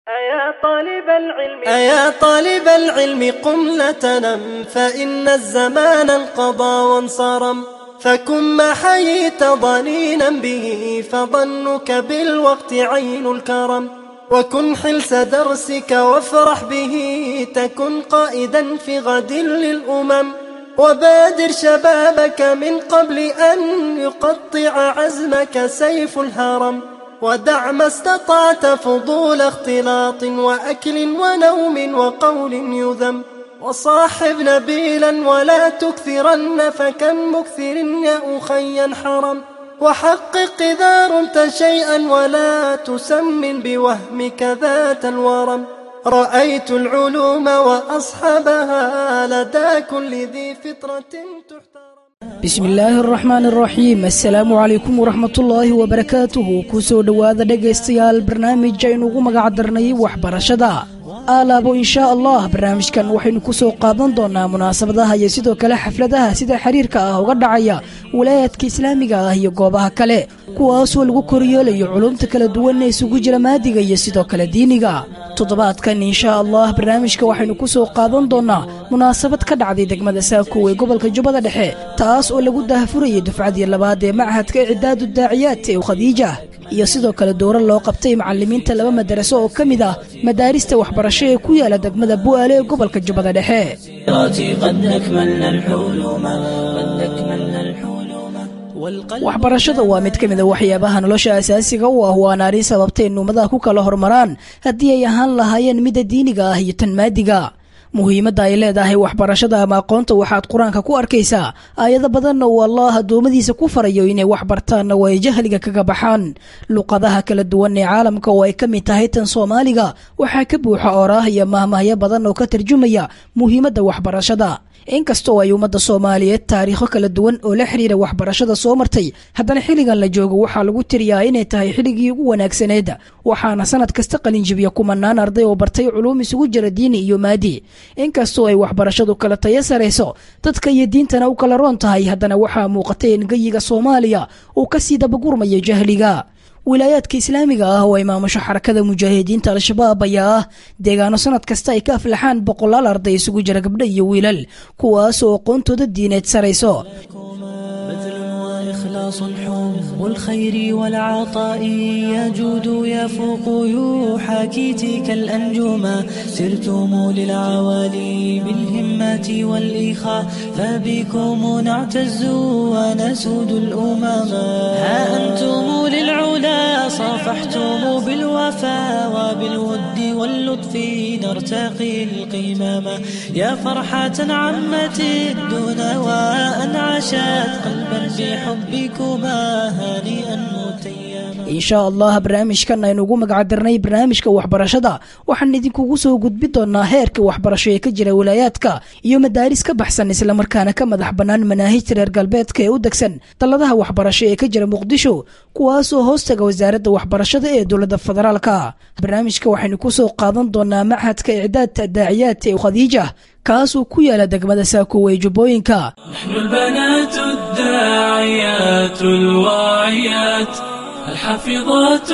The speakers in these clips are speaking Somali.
أيا طالب العلم أيا طالب العلم قم لا تنم فإن الزمان انقضى وانصرم فكن ما حييت ضنينا به فظنك بالوقت عين الكرم وكن حلس درسك وافرح به تكن قائدا في غد للأمم وبادر شبابك من قبل أن يقطع عزمك سيف الهرم ودع ما استطعت فضول اختلاط وأكل ونوم وقول يذم وصاحب نبيلا ولا تكثرن فكم مكثر يا أخي حرم وحقق إذا رمت شيئا ولا تسمن بوهمك ذات الورم رأيت العلوم وأصحابها لدى كل ذي فطرة تحترم bismi illaahi araxmaan araxiim assalaamu calaykum waraxmatullaahi wabarakaatuhu ku soo dhowaada dhegaystayaal barnaamij aynu ugu magac darnay waxbarashada aalaabo inshaa allah barnaamijkan waxaynu ku soo qaadan doonaa munaasabadaha iyo sidoo kale xafladaha sida xiriirka ah uga dhacaya walaayaadka islaamiga ah iyo goobaha kale kuwaasoo lagu koryeelayo culumta kala duwan ee isugu jira maadiga iyo sidoo kale diiniga toddobaadkan inshaa allah barnaamijka waxaynu ku soo qaadan doonaa munaasabad ka dhacday degmada saakow ee gobolka jubbada dhexe taas oo lagu daahfurayay dufcadii labaad ee machadka icdaadu daaciyaad ee khadiija iyo sidoo kale dowro loo qabtay macalimiinta laba madaraso oo ka mid ah madaarista waxbarasho ee ku yaala degmada bu'aale ee gobolka jubbada dhexe waxbarashada waa mid ka mid a waxyaabaha nolosha asaasiga u ah waana arrin sababtay in ummadaha ku kala hormaraan haddii ay ahaan lahaayeen midda diiniga ah iyo tan maadiga muhiimadda ay leedahay waxbarashada ama aqoonta waxaad qur-aanka ku arkaysaa aayado badanna uu allah addoommadiisa ku farayo inay wax bartaanna waa ay jahliga kaga baxaan luqadaha kala duwan ee caalamka oo ay ka mid tahay tan soomaaliga waxaa ka buuxa ooraah iyo mahmahyo badan oo ka tarjumaya muhiimadda waxbarashada inkastoo ay ummadda soomaaliyeed taariikho kala duwan oo la xiriira waxbarashada soo martay haddana xilligan la joogo waxaa lagu tiriyaa inay tahay xilligii ugu wanaagsaneed waxaana sanad kasta qalinjibiya kumanaan arday oo bartay culuum isugu jira diini iyo maadi inkastoo ay waxbarashadu kala tayo sarayso dadka iyo diintana u kala roon tahay haddana waxaa muuqatay in geyiga soomaaliya uu kasii dabagurmayo jahliga wilaayaadka islaamiga ah oo ay maamusho xarakada mujaahidiinta al-shabaab ayaa ah deegaano sanad kasta ay ka aflaxaan boqolaal arday isugu jira gabdho iyo wiilal kuwaas oo aqoontooda diineed sarayso إخلاص حب الخير والعطاء يجود يفوق يحاكي كالأنجوما سرتم للعوالي بالهمة والإخاء فبكم نعتز ونسود الأمما ها أنتم للعلا صافحتم بالوفا وبالود واللطف نرتقي القمام يا فرحة عمت الدنا وأن عاشت قلبا بحبكما هانئا متيما inshaa allah barnaamijkan aynu ugu magacdarnay barnaamijka waxbarashada waxaan idinkugu soo gudbi doonaa heerka waxbarasho ee ka jira wilaayaadka iyo madaaris ka baxsan islamarkaana ka madax bannaan manaahijta reer galbeedka ee u degsan dalladaha waxbarasho ee ka jira muqdisho kuwaasoo hoostaga wasaaradda waxbarashada ee dowladda federaalka barnaamijka waxaynu ku soo qaadan doonaa machadka icdaadta daaciyaad ee khadiija kaasuu ku yaala degmada saakow ee jubbooyinka نحن البنات الداعيات الواعيات الحافظات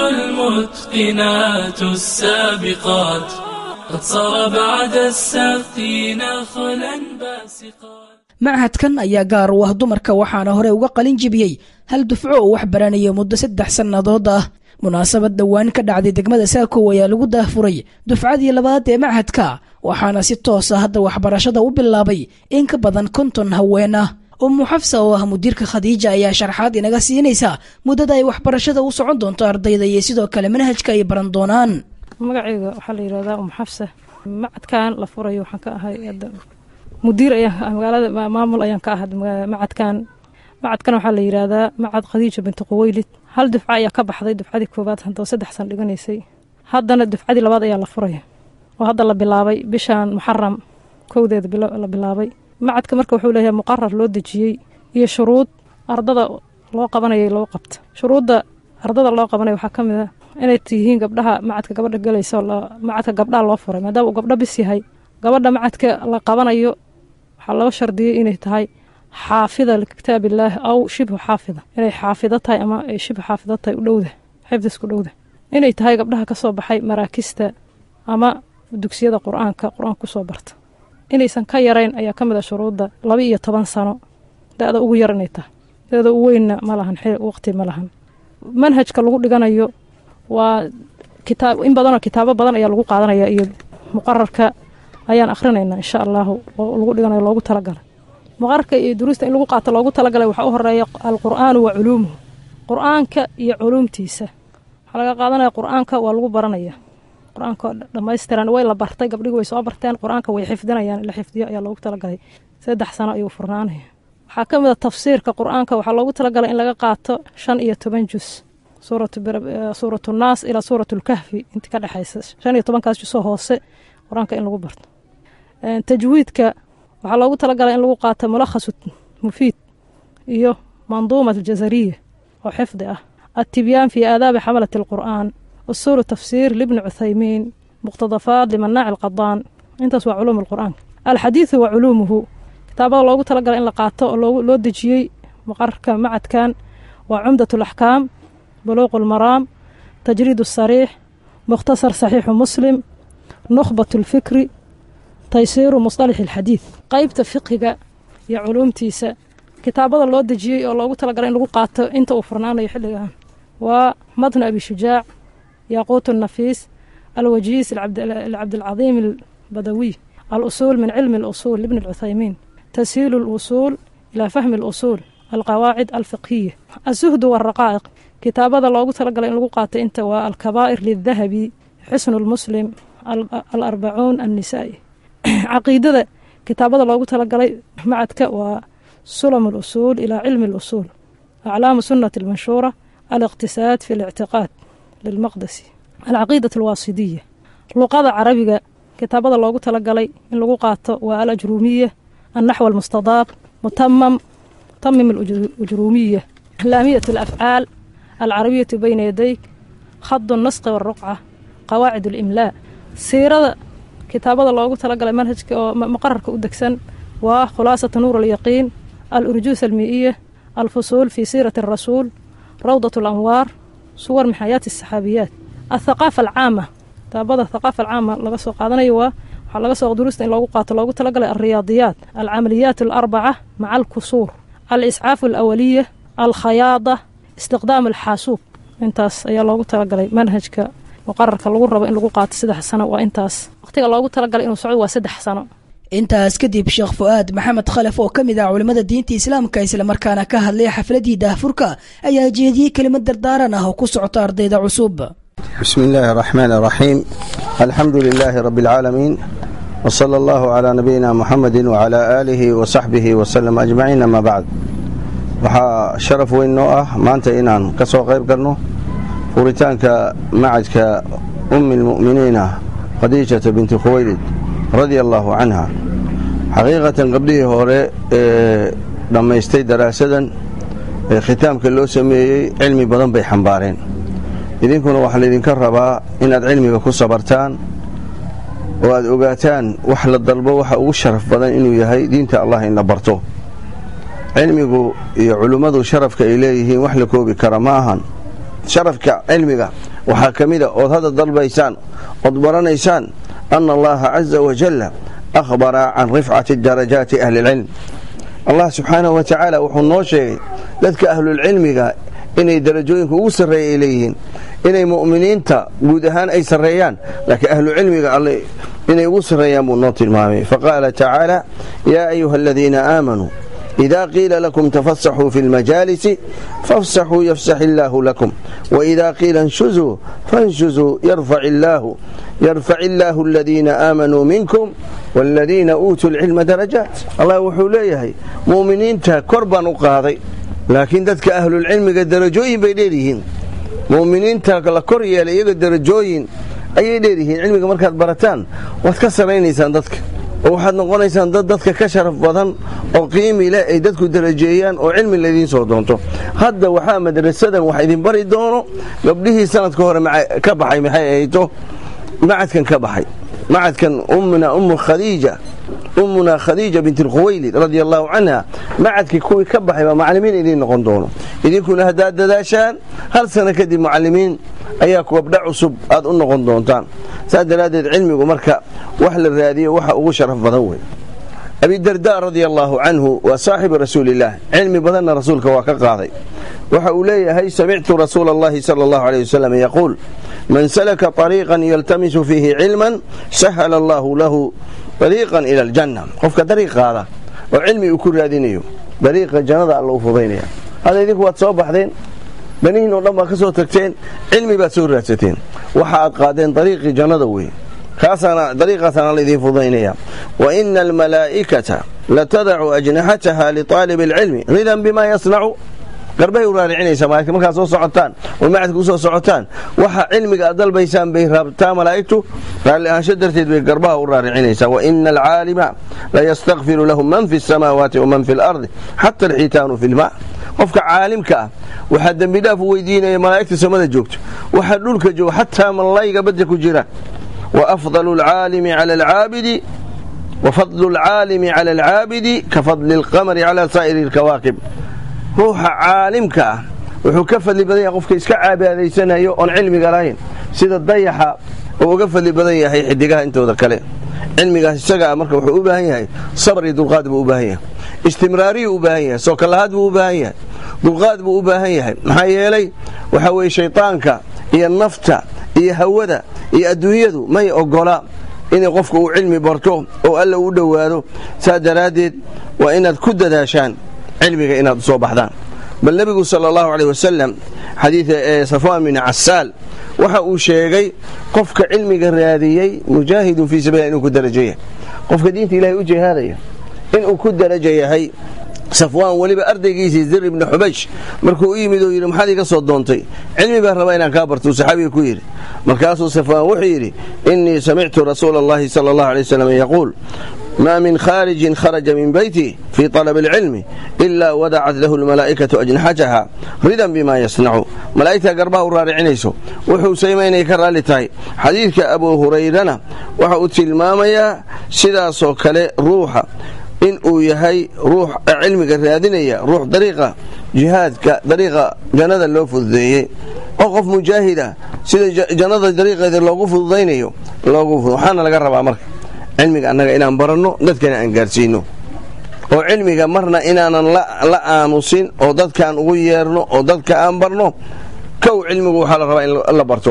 المتقنات السابقات قد صار بعد السقي نخلا باسقات machadkan ayaa gaar u ah dumarka waxaana hore uga qalin jibiyey hal dufco oo wax baranaya muddo saddex sannadood ah munaasabad dhowaan ka dhacday degmada saakow ayaa lagu daahfuray dufcadii labaad ee machadka waxaana si toosa hadda waxbarashada u bilaabay in ka badan konton haween ah ummu xafsa oo ah mudiirka khadiija ayaa sharxaad inaga siinaysa muddada ay waxbarashada u socon doonto ardayda iyo sidoo kale manhajka ay baran doonaan magacayga waxaa la yihahdaa umu xafsa macadkan la furayo waxaan ka ahay mudiir ayaan magaalada maamul ayaan ka ahay macadkan macadkan waxaa la yihahdaa macad khadiija binti quweylid hal dufca ayaa ka baxday dufcadii koowaad hadoo saddex san dhiganaysay haddana dufcadii labaad ayaa la furaya oo hadda la bilaabay bishan muxaram kowdeeda la bilaabay macadka marka wuxuu leeyahay muqarar loo dejiyey iyo shuruud ardada loo qabanayay loo qabta shuruudda ardada loo qabanaya waxaa ka mid a inay tihiin gabdhaha macadka gabadha galaysa macadka gabdhaha loo furay maadaama uu gabdho bis yahay gabadha macadka la qabanayo waxaa loo shardiyey inay tahay xaafida likitaabillaahi aw shibhu xaafida inay xaafido tahay ama ay shibhu xaafido tahay u dhowda xifdisku dhowda inay tahay gabdhaha ka soo baxay maraakista ama dugsiyada qur-aanka qur-aanka kusoo barta inaysan ka yarayn ayaa ka mid a shuruudda laba iyo toban sano da-da ugu yar inay tahay da-da u weynna ma lahan waqti ma lahan manhajka lagu dhiganayo waa kitaab in badanoo kitaabo badan ayaa lagu qaadanaya iyo muqararka ayaan akhrinaynaa insha allahu lagu dhiganayo loogu talagalay muqararka iyo duruusta in lagu qaato loogu talagalay waxaa u horeeya alqur'aanu wa culuumuhu qur-aanka iyo culuumtiisa waxaa laga qaadanaya qur-aanka waa lagu baranaya qur-aanka dhammaystiran way la bartay gabdhigu way soo barteen qur-aanka way xifdinayaan la xifdiyo ayaa loogu talagalay saddex sano ayuu furnaanaya waxaa ka mid a tafsiirka qur-aanka waxaa loogu talagalay in laga qaato shan iyo toban jus suuratu naas ilaa suurat lkahfi intii ka dhexaysa shan iyo tobankaas jusoo hoose qur-aanka in lagu barto tajwiidka waxaa loogu talagalay in lagu qaato mulakhasu mufiid iyo manduumat aljazariya oo xifdi ah التبيان في آداب حملة القرآن أصول تفسير لابن عثيمين مقتضفات لمناع القضان intaas waa culuum القرآن الحديث وعلومه kitaabada loogu talagalay in la qaato oo loo dejiyey maqarka macadkan waa cumdaة الأحكام بلوغ المرام تجريد الصريح مختصر صحيح مسلم نخبة الفكر تيسير مصطلح الحديث qaybta fiqiga iyo culuumtiisa kitaabada loo dejiyey oo loogu talagalay in lagu qaato inta uu furnaanayo xilligan waa matn abi shujaac yaaquut الnafiis alwajiis lcabdilcadiim albadawiy alusuul min cilmi اlusuul libn اlcuthaymiin tashiil اlusuul ilaa fahmi اlusuul alqawaacid alfiqhiya azuhdu wاraqaa'iq kitaabada loogu talagalay in lagu qaato inta waa alkabaa'ir lidahabi xusnu lmuslim alarbacuun annisaa'i caqiidada kitaabada loogu talagalay macadka waa sulam اlusuul ilaa cilmi اlusuul aclaamu sunati اlmanshuura الاقتصاد في الاعتقاد للمقدسي العقيدة الواصدية luqada carabiga kitaabada loogu talagalay in lagu qaato waa alajruumiya الnaxو المستضاab mutamam mutamim الأjruumiya laamiyة الأfعاal الcarabiyaة bayna yadayk khad النasqi والruqca qawaacid الإmlاء siirada kitaabada loogu talagalay manhajka oo maqararka u degsan waa khulaasaة nuur الyaqiin الأrjuus الmiئiya الfusuul في siiraة الrasuul روضة الأنوار صور من حياة السحابيات الثقافة العامة كتابada الثقافة العامة laga soo qaadanayo waa waxaa laga soo durusta in loogu qaato loogu talagalay الرياضيات العمليات الأربعة مع الكسور الإسعاف الأولية الخياضة استخدام الحاسوب intaas ayaa loogu talagalay manhajka muqararka lagu rabo in lagu qaato saddex sano waa intaas waqtiga loogu talagalay inuu socdo waa saddex sano intaas kadib sheekh fu'aad maxamed khalef oo ka mid ah culimmada diinta islaamka islamarkaana ka hadlay xafladii daahfurka ayaa jeediyey kelimad dardaaran ah oo ku socota ardayda cusub بسم الله الرحمن الرحيم الحمد لله رب العالمين وصلى الله على نبينا محمد وعلى آله وصحبه وسلم أجمعين أما بعد waxaa sharaf weyn noo ah maanta inaan ka soo qayb galno furitaanka macadka ummi lmu'miniina khadiijata binti khuwaylid radia allaahu canha xaqiiqatan gabdhihii hore ee dhammaystay daraasadan ee khitaamka loo sameeyey cilmi badan bay xambaareen idinkuna waxaa laydinka rabaa inaad cilmiga ku sabartaan oo aad ogaataan wax la dalbo waxa ugu sharaf badan inuu yahay diinta allah in la barto cilmigu iyo culimmadu sharafka ay leeyihiin wax la koobi kara ma ahan sharafka cilmiga waxaa ka mida ood hadda dalbaysaan ood baranaysaan ana allaha caza wajalla akhbara can rifcati darajaati ahli lcilm allah subxaanahu wa tacaala wuxuu noo sheegay dadka ahlulcilmiga inay darajooyinka ugu sarreeya ay leeyihiin inay mu'miniinta guud ahaan ay sarreeyaan laakiin ahlucilmiga alle inay ugu sarreeyaan buu noo tilmaamay faqaala tacaala yaa ayuha aladiina aamanuu إذا قيل لكم تفسحوا في المجالس فافسحوا يفسح الله لكم وإذا قيل انشزوا فانشزوا يرفع الله يرفع الله الذين آمنوا منكم والذين أوتوا العلم درجات الله وحو ليهي مؤمنين كربا قاضي لكن ذاتك أهل العلم قد درجوين بيديرهن مؤمنين la kor yeelay iyaga darajooyin ayay dheeryihiin cilmiga markaad barataan waad ka saraynaysaan dadka oo waxaad noqonaysaan dad dadka ka sharaf badan oo qiimi leh ay dadku darajeeyaan oo cilmi laydiin soo doonto hadda waxaa madrasadan wax idin bari doono gabdhihii sanadka hore ka baxay maxay ahayto macadkan ka baxay macadkan ummuna ummu khadiija ummuna khadiija bint alkhuwaylid radia allahu canha macadkii kuwii ka baxay baa macallimiin idiin noqon doono idinkuna haddaad dadaashaan hal sano kadib mucallimiin ayaa gabdho cusub aad u noqon doontaan saas daraaddeed cilmigu marka wax la raadiyo waxa ugu sharaf badan wey abidarda radia allaahu canhu waa saaxibu rasuulillaah cilmi badanna rasuulka waa ka qaaday waxa uu leeyahay samictu rasuula allahi sala allahu aleyh wasalam yaquul man salaka طariiqan yaltamisu fiihi cilman sahala allahu lahu dariiqan ila aljanna qofka dariiq qaada oo cilmi uu ku raadinayo dariiqa jannada alla u fudaynaya hadda idinku waad soo baxdeen banihiin oo dhan baad ka soo tagteen cilmi baad soo raadsateen waxa aad qaadeen dariiqii jannada wey dariiqaasaana laydin fudaynaya wa ina almalaa'ikata latadacu ajnaxataha liطaalib اlcilmi ridan bima yasnacu garbahay u raaricinaysaa malagta markaad soo socotaan oo macadka usoo socotaan waxa cilmiga aad dalbaysaan bay raabtaa malaa'igtu raalli ahaansho darteed bay garbaha u raaricinaysaa wa ina alcaalima layastakfiru lahu man fi الsamaawaati waman fi اlardi xata alxitaanu fi lma qofka caalimka ah waxaa dembi dhaaf u weydiinaya malaa'igta samada joogto waxaa dhulka jooga xataa mallayga badda ku jira وأفضل العالم على العابد وفضل العالم على العابد كفضل القمر على سائر الكواكب ruuxa caalimka ah wuxuu ka fadli badan yahay qofka iska caabaadaysanayo oon cilmiga lahayn sida dayaxa uu uga fadli badan yahay xidigaha intooda kale cilmigaas isaga ah marka wuxuu u baahan yahay sabr iyo dulqaad buu u baahan yahay istimraariyu u baahan yahay soo kalahaad buu u baahan yahay dulqaad buu u baahan yahay maxaa yeelay waxa weeye shaydaanka iyo nafta iyo hawada iyo adduunyadu may ogola inay qofka uu cilmi barto oo alla u dhowaado saas daraaddeed waa inaad ku dadaashaan cilmiga inaad usoo baxdaan bal nebigu sala allahu caleyh wasalam xadiida ee safwaan bin casaal waxa uu sheegay qofka cilmiga raadiyey mujaahidun fii sabiila inuu ku darajo yahay qofka diinta ilahay u jihaadaya inuu ku darajo yahay safwaan weliba ardaygiisii zir ibni xubaysh markuu u yimid oo yidhi maxaad iga soo doontay cilmi baan rabaa inaan kaa bartuu saxaabiga ku yidhi markaasuu safwaan wuxuu yidhi innii samictu rasuula allahi sala allahu alay wasalam yaquul ma min khaarijin kharaja min beyti fii طalab اlcilmi ila wadacat lahu lmalaa'ikatu ajnaxataha ridan bima yasnacu malaa'igta garbaha u raaricinayso wuxuu samaynaya ka raalli tahay xadiidka abu hurayrana waxa uu tilmaamayaa sidaasoo kale ruuxa in uu yahay ruux cilmiga raadinaya ruux dariiqa jihaadka dariiqa jannada loo fududeeyey oo qof mujaahida sida jannada dariiqeeda loogu fududaynayo waxaana laga rabaa marka cilmiga annaga inaan baranno dadkana aan gaarsiino oo cilmiga marna inaanan la aamusin oo dadkaan ugu yeerno oo dadka aan barno kow cilmigu waxaa la rabaa in la barto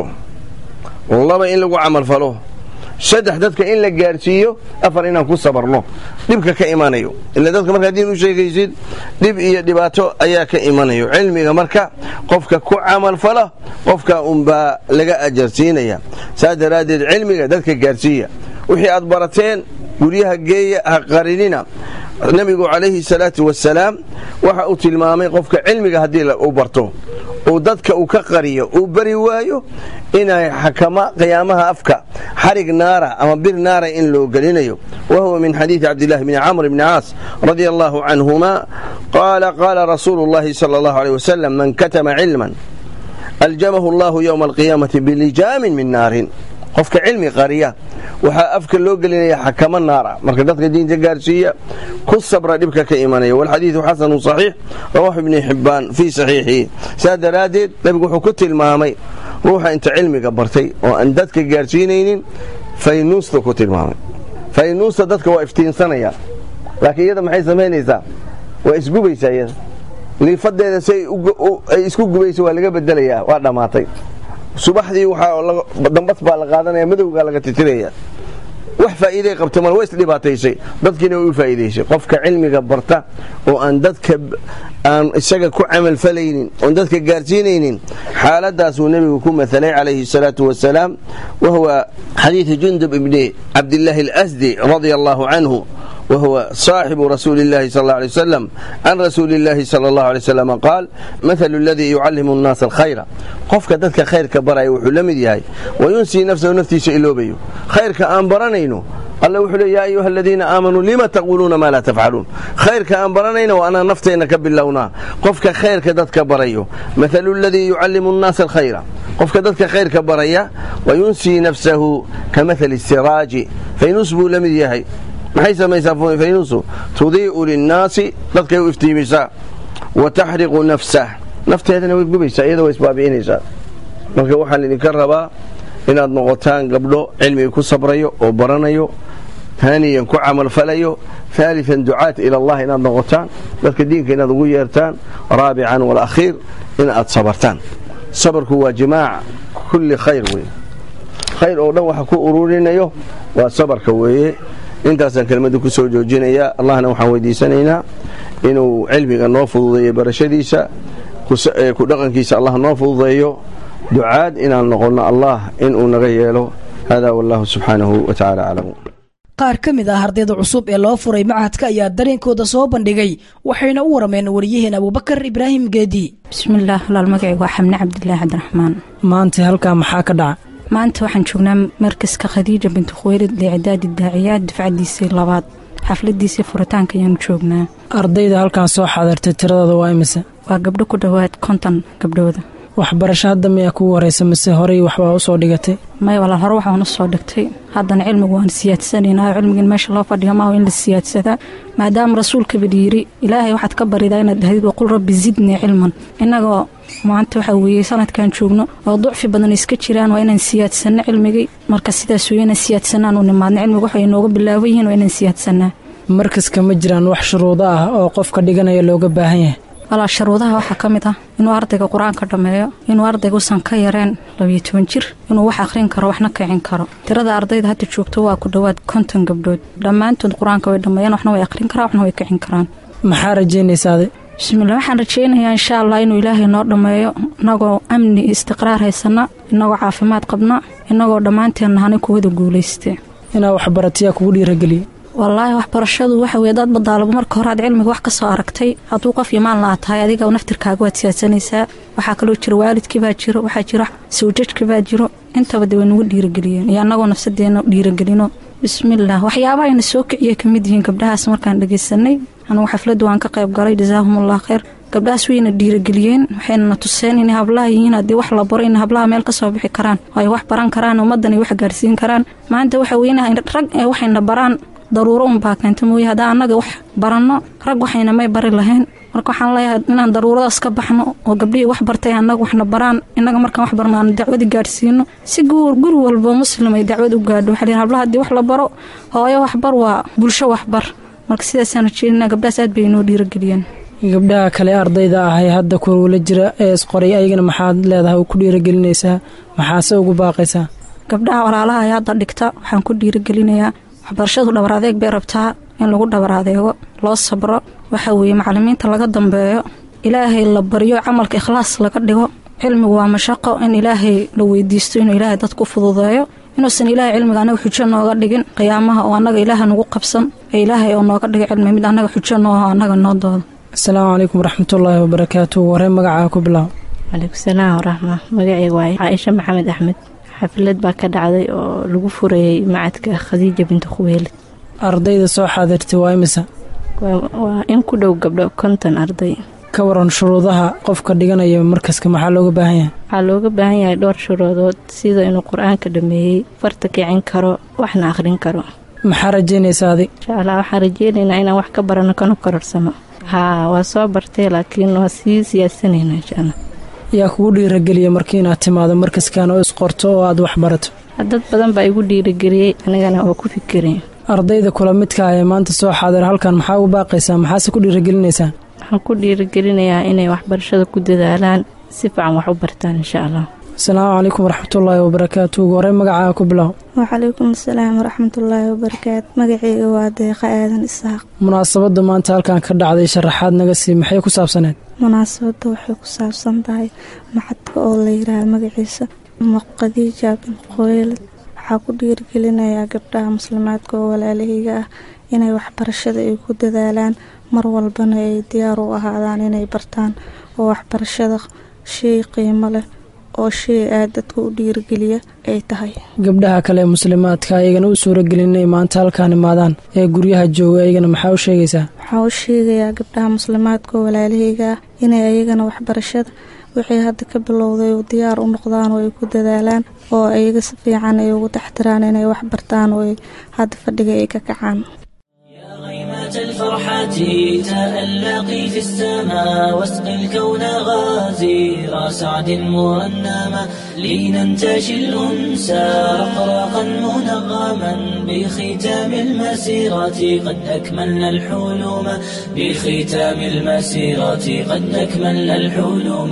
laba in lagu camalfalo saddex dadka in la gaarsiiyo afar inaan ku sabarno dhibka ka imanayo ila dadka markaa diin u sheegaysid dhib iyo dhibaato ayaa ka imanayo cilmiga marka qofka ku camalfala qofka unbaa laga ajarsiinaya saas daraaddeed cilmiga dadka gaarsiiya wixii aad barateen guryaha geeya ha qarinina nebigu calayhi salaatu wasalaam waxa uu tilmaamay qofka cilmiga haddii uu barto uu dadka uu ka qariyo uu bari waayo inay xakama qiyaamaha afka xarig naara ama bir naara in loo gelinayo wa huwa min xadiidi cabdillahi bni camr bni caas radia allahu canhuma qaala qaala rasuulu llahi sala allahu aleyh wasalam man katama cilman aljamahu allahu yowma alqiyaamati bilijaamin min naarin qofka cilmi qariya waxaa afka loo gelinaya xakamo naara marka dadka diinta gaarsiiya ku sabra dhibka ka imanaya walxadiidu xasanu saxiix rawaaxu ibni xibbaan fii saxiixihi saas daraaddeed nebigu wuxuu ku tilmaamay ruuxa inta cilmiga bartay oo aan dadka gaarsiinaynin faynuusta ku tilmaamay faynuusta dadka waa iftiinsanaya laakiin iyada maxay samaynaysaa waa isgubaysaa iyada liifadeeda si ay isku gubayso waa laga bedelayaa waa dhammaatay subaxdii dambas baa la qaadanaya madowgaa laga titiraya wax faa'iiday qabta mal waa isdhibaataysay dadkiina way u faa'iidaysay qofka cilmiga barta oo aan dadka aan isaga ku camalfalaynin oon dadka gaarsiinaynin xaaladaasuu nebigu ku mahalay calayhi salaatu wasalaam wa huwa xadiidu jundub ibni cabdillaahi alasdi radia allahu canhu وهو صاحب رسول الله صلى الله عليه وسلم عن رسول الله صلى الله عليه وسلم قال مثل الذي يعلم الناس الخير قفك ددك خيرك براي وحو لمد ياهي وينسي نفسه نفتيس إلوبيو خيرك آن برانينو الله وحو يا أيها الذين آمنوا لما تقولون ما لا تفعلون خيرك آن برانينو وأنا نفتينك باللونا قفك خيرك ددك برايو مثل الذي يعلم الناس الخير قفك ددك خيرك برايا وينسي نفسه كمثل السراج فينسبه لمد ياهي maxay samaysaa faynuusu tudii'u linnaasi dadkay u iftiimisaa wa taxriqu nafsah nafteedana way gubaysaa iyada way isbaabi'inaysaa marka waxaan idinka rabaa inaad noqotaan gabdho cilmiga ku sabrayo oo baranayo haaniyan ku camalfalayo haalian ducaat ila allah inaad noqotaan dadka diinka inaad ugu yeertaan raabican walakhiir in aad sabartaan sabarku waa jimaac kulli khayr wey khayr oo dhan waxa ku ururinayo waa sabarka weeye intaasaan kelmadda ku soo joojinayaa allahna waxaan weydiisanaynaa inuu cilmiga noo fududeeyo barashadiisa ku dhaqankiisa allah noo fududeeyo ducaad inaan noqonno allah inuu naga yeelo hada wallahu subxaanahu wa tacala aclamu qaar ka mid ah ardayda cusub ee loo furay machadka ayaa dareenkooda soo bandhigay waxayna u warameen wariyaheen abubakar ibraahim geedi bismillaah walaal magacaygu waa xamne cabdilaahi cabdiraxmaan maanta halkaa maxaa ka dhaca maanta waxaan joognaa markaska khadiija binti khuweylid liicdaadi daaciyaad dufcadiisii labaad xafladiisii furitaanka ayaanu joognaa ardayda halkan soo xaadirtay tiradooda waa imise waa gabdho ku dhowaad konton gabdhooda waxbarasho hadda miyaa kugu horeysa mise horey waxbaa usoo dhigatay may walaal hore waxaan u soo dhigtay haddana cilmigu waan siyaadsanaynaa cilmigan meesha loo fadhiyo maaha in la siyaadsadaa maadaama rasuulkaba dhiiri ilaahay waxaad ka baridaa inaad dhahdid waqul rabbi zidnii cilman innagoo maanta waxaa weeye sanadkan joogno oo ducfi badan iska jiraan waa inaan siyaadsanno cilmigii marka sidaas wey inaan siyaadsanaan u nimaadna cilmiga waxay inooga bilaaban yihiin waa inaan siyaadsanaa markaska ma jiraan wax shuruudo ah oo qofka dhiganaya looga baahan yahay walaa shuruudaha waxaa ka mid ah inuu ardayga qur-aanka dhammeeyo inuu ardayga usan ka yareen labiyo toban jir inuu wax akhrin karo waxna kicin karo tirada ardayda hadda joogto waa ku dhowaad konton gabdhood dhammaantood qur-aanka way dhammeeyeen waxna way akhrin karaan waxna way kicin karaan maxaa rajaynaysaade bismillah waxaan rajaynayaa insha allah inuu ilaahay noo dhammeeyo inagoo amni istiqraar haysana inagoo caafimaad qabna inagoo dhammaanteen nahanay kuwada guulayste inaa waxbaratiyaa kugu dhiirageliya wallaahi waxbarashadu waxa weye dad badaalaba marka hore aad cilmiga wax ka soo aragtay hadduu qof imaan lahaa tahay adiga naftirkaaga waad siyaadsanaysaa waxaa kaloo jira waalidkibaa jiro waxaa jira sawjajkibaa jiro intaba de way nagu dhiirageliyeen iyo annagoo nafsadeena dhiiragelino bismillaah waxyaabaha ayna soo kiciya ka mid yihiin gabdhahaas markaan dhagaysanay anugu xafladdu waan ka qayb galay jasaahumullah khayr gabdhahaas wayna dhiirageliyeen waxayna na tuseen inay hablaha yihiin haddii wax la baro inay hablaha meel ka soo bixi karaan oo ay wax baran karaan ummaddan ay wax gaarsiin karaan maanta waxa weye rag ee waxayna baraan daruuro unbaa keenta mooye haddaan annaga wax baranno rag waxayna may bari lahayn marka waxaan leeyahay inaan daruuradaas ka baxno oo gabdhihii wax bartay annaga waxna baraan innaga markaan wax barno aan dacwadi gaadhsiino si guri walbo muslim ay dacwad u gaadho waxaa lihi hablaha haddii wax la baro hooyo waxbar waa bulsho waxbar marka sidaasaan rajeynina gabdhahaas aad bay inoo dhiirageliyeen gabdhaha kale ardayda ahay hadda kuwala jira ee isqoray ayagana maxaad leedahay ku dhiiragelinaysaa maxaase ugu baaqaysaa gabdhaha walaalaha ee hadda dhigta waxaan ku dhiiragelinayaa waxbarashadu dhabar adeeg bay rabtaa in lagu dhabar adeego loo sabro waxa weeye macalimiinta laga dambeeyo ilaahay la baryo camalka ikhlaas laga dhigo cilmigu waa mashaqo in ilaahay la weydiisto inuu ilaahay dadku fududeeyo inuusan ilaahay cilmiga annaga xujo nooga dhigin qiyaamaha oo annaga ilaaha nagu qabsan ee ilaahay oo nooga dhigay cilmi mid annaga xujo nooho annaga noo doodo asalaamu calaykum waraxmatullaahi wabarakaatu waree magacaa ku bilaab calaykum salaam waraxma magacayga waaye caaisha maxamed axmed xaflad baa ka dhacday oo lagu furayey macadka khadiija binti khuweelid ardayda soo xaadirtay waa imisa waa in ku dhow gabdho konton arday ka waran shuruudaha qofka dhiganaya markaska maxaa looga baahan yahay waxaa looga baahan yahay dhowr shuruudood sida inuu qur-aanka dhameeyey farta kicin karo waxna akhrin karo maxaa rajaynaysa adig insha allah waxaan rajeynaynaa inaan wax ka barano kana kororsano haa waa soo bartay laakiin waa sii siyaadsanaynaa insha allah yaa kugu dhiirageliya markii inaad timaado markaskan oo isqorto oo aad wax barato dad badan baa igu dhiirageliyey anigana waa ku fikiraya ardayda kula midka ah ee maanta soo xaadira halkan maxaa ugu baaqaysaa maxaase ku dhiiragelinaysaa waxaan ku dhiiragelinayaa inay waxbarashada ku dadaalaan si fiican wax u bartaan insha allah asalaamu calaykum waraxmatullaahi wabarakaatu ugu horey magacaa ku bilow wacalaykum asalaam waraxmatullaahi wabarakaatu magaceyga waa deeqa aadan isaaq munaasabadda maanta halkan ka dhacday sharaxaad naga sii maxay ku saabsaneed munaasabadda waxay ku saabsan tahay maxadka oo la yidhaaha magaciisa muqadiija bin qoylad waxaa ku dhiirigelinayaa gabdhaha muslimaadka oo walaalahayga ah inay waxbarashada ay ku dadaalaan mar walbana ay diyaar u ahaadaan inay bartaan oo waxbarashada shay qiimo leh oo shay aad dadka u dhiirigeliya ay tahay gabdhaha kale ee muslimaadka ayagana u suuragelin inay maanta halkaan imaadaan ee guryaha jooga ayagana maxaa u sheegaysaa waxaa u sheegayaa gabdhaha muslimaadka oo walaalahayga ah inay ayagana waxbarashada wixii hadda ka bilowday oo diyaar u noqdaan oo ay ku dadaalaan oo ayaga si fiican ay ugu taxtiraan inay wax bartaan oo hadda fadhiga ay ka kacaan الفرحات تألقي في السماء واسق الكون غازير سعد مرنما لننتشي الأنسى رقراقا منغما بختام المسيرة قد أكملنا الحلم بختام المسيرة قد أكملنا الحلم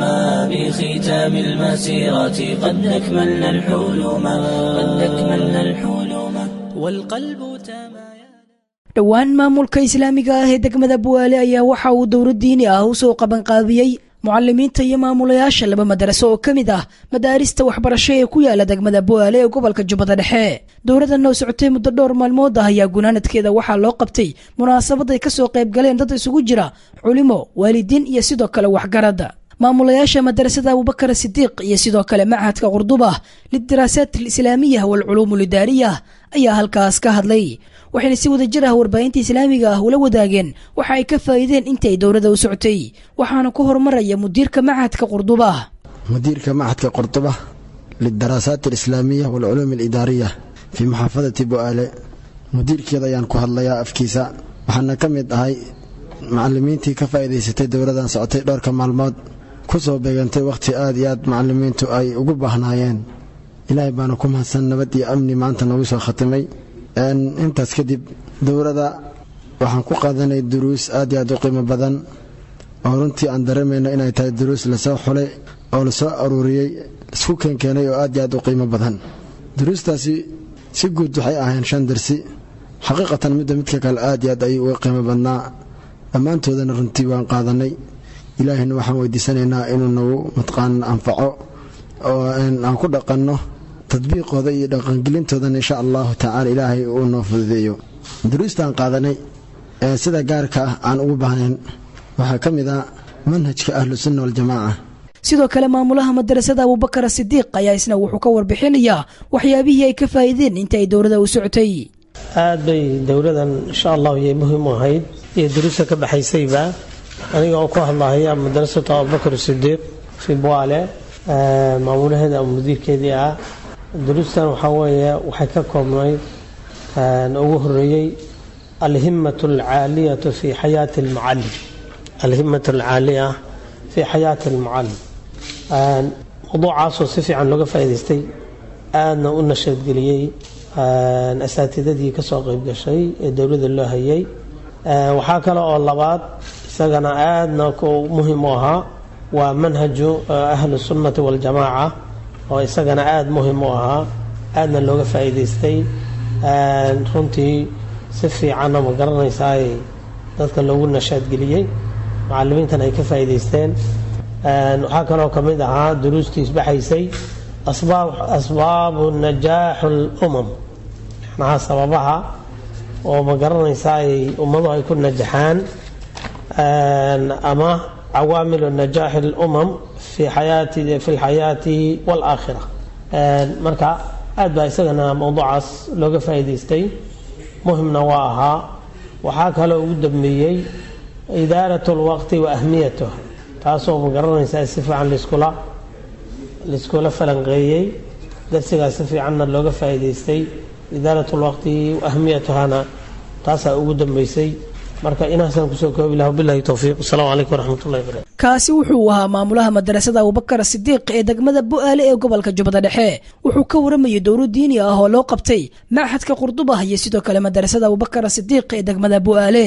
بختام المسيرة قد أكملنا الحلم قد أكملنا الحلم والقلب تمايل dhowaan maamulka islaamiga ah ee degmada buwaale ayaa waxa uu dowlad diini ah u soo qabanqaabiyey mucalimiinta iyo maamulayaasha laba madaraso oo ka mid ah madaarista waxbarasho ee ku yaala degmada buwaale ee gobolka jubbada dhexe dowladdan oo socotay muddo dhowr maalmood ah ayaa gunaanadkeeda waxaa loo qabtay munaasabad ay kasoo qayb galeen dad isugu jira culimo waalidiin iyo sidoo kale waxgarada maamulayaasha madarasada abubakar sidiiq iyo sidoo kale machadka qurduba lidiraasaat alislaamiya waalculuum lidaariya ayaa halkaas ka hadlay waxayna si wada jir ah warbaahinta islaamiga ah ula wadaageen waxa ay ka faa'iideen intii ay dowladda u socotay waxaana ku horumaraya mudiirka machadka qurduba مديرك معهد قرطبة للدراسات الإسلامية والعلوم الإدارية في محافظة بؤالة مدير كذا ينكو هالليا أفكيسا وحنا كم يدهي macalimiintii ka faa'iidaysatay dowladan socotay dhowrka maalmood ku soo beegantay wakhti aad iyo aad macalimiintu ay ugu baahnaayeen ilaahay baana ku mahadsan nabad iyo amni maanta noogu soo khatimay intaas kadib dowladda waxaan ku qaadanay duruus aad iyo aad u qiimo badan oo runtii aan dareemayno inay tahay duruus lasoo xulay oo lasoo aruuriyey isku keenkeenay oo aad iyo aad u qiimo badan duruustaasi si guud waxay ahayn shan darsi xaqiiqatan midda midka kale aad iyo aad ayay uga qiimo badnaa dhammaantoodana runtii waan qaadanay ilaahayna waxaan weydiisanaynaa inuu nagu matqaan anfaco oo aan ku dhaqanno tadbiiqooda iyo dhaqangelintoodana insha allahu tacaala ilaahay uu noo fududeeyo duruustaan qaadanay ee sida gaarka ah aan ugu baahnayn waxaa ka mid ah manhajka ahlusunna waljamaaca sidoo kale maamulaha madarasada abubakar sidiiq ayaa isna wuxuu ka warbixinayaa waxyaabihii ay ka faa'iideen inta ay dowladda u socotay aad bay dowladan insha allahu yay muhiim u ahayd iyo duruusta ka baxaysayba aniga oo ku hadlahaya madarasatu abubakar sidiiq fi buale maamulaheeda ama mudiirkeedii ah duruustan waxaa weeye waxay ka koobnayd ugu horeeyey alhimatu alcaaliyatu fi xayaati almucalim alhimatu alcaaliya fi xayaati almucalim mawduucaasoo si fiican looga faa'idaystay aadna u nashaadgeliyey asaatidadii kasoo qeyb gashay ee dowladda loo hayay waxaa kale oo labaad isagana aadna muhim u ahaa waa manhaju ahlu sunnati waljamaaca oo isagana aada muhim u ahaa aadna looga faa'iidaystay runtii si fiicanna ma garanaysaay dadka loogu nashaadgeliyey macalimiintan ay ka faa'iidaysteen waxaa kaloo ka mid ahaa duruustii isbaxaysay asbaabu najaaxu lumam macnaha sababaha oo ma garanaysaa ay ummadu ay ku najaxaan ama cawaamilu najaaxi lumam fi xayaati fi lxayaati waalaakhira marka aad baa isagana mowduucaas looga faa'iidaystay muhimna waa ahaa waxaa kaloo ugu dambeeyey idaarat lwaqti wa ahmiyatuh taasoo ma garanaysaa si fiican liskula laiskula falanqeeyey darsigaas si fiicanna looga faa'iidaystay idaarat lwaqti ahmiyatuhana taasaa ugu dambeysay marka inaasaan kusoo koobi laha bilahi towfiiq asalaamu calaykum waraxmat ullahi barakatu kaasi wuxuu ahaa maamulaha madarasada abubakar sidiiq ee degmada bu'aale ee gobolka jubbada dhexe wuxuu ka waramayay dowlad diini ah oo loo qabtay machadka qurdubah iyo sidoo kale madarasada abubakar sidiiq ee degmada bu'aale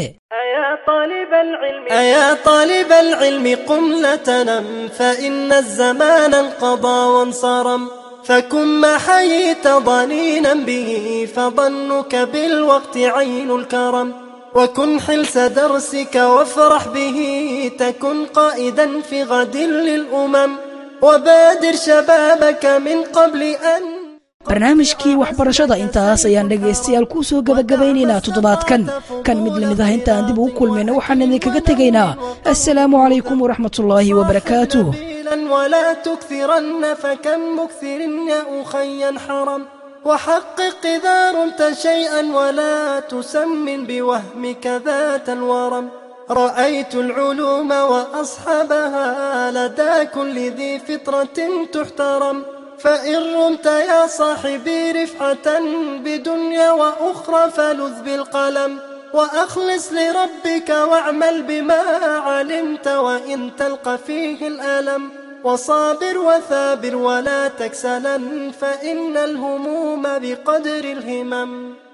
أيا طالب العلم قم لا تنم فإن الزمان انقضى وانصرم فكن ما حييت ضنينا به فظنك بالوقت عين الكرم وكن حلس درسك وافرح به تكن قائدا في غد للأمم وبادر شبابك من قبل أن barnaamijkii waxbarashada intaas ayaan dhegaystayaal kuu soo gabagabaynaynaa toddobaadkan kan mid lamid ah inta aan dib ugu kulmayna waxaan idinkaga tegaynaa assalaamu calaykum waraxmatullaahi wabarakaatuh ولا تكثرن فكم مكثر يا أخي حرم وحقق إذا رمت شيئا ولا تسمن بوهمك ذات الورم رأيت العلوم وأصحابها لدى كل ذي فطرة تحترم فإن رمت يا صاحبي رفعة بدنيا وأخرى فلذ بالقلم وأخلص لربك واعمل بما علمت وإن تلقى فيه الألم وصابر وثابر ولا تكسلا فإن الهموم بقدر الهمم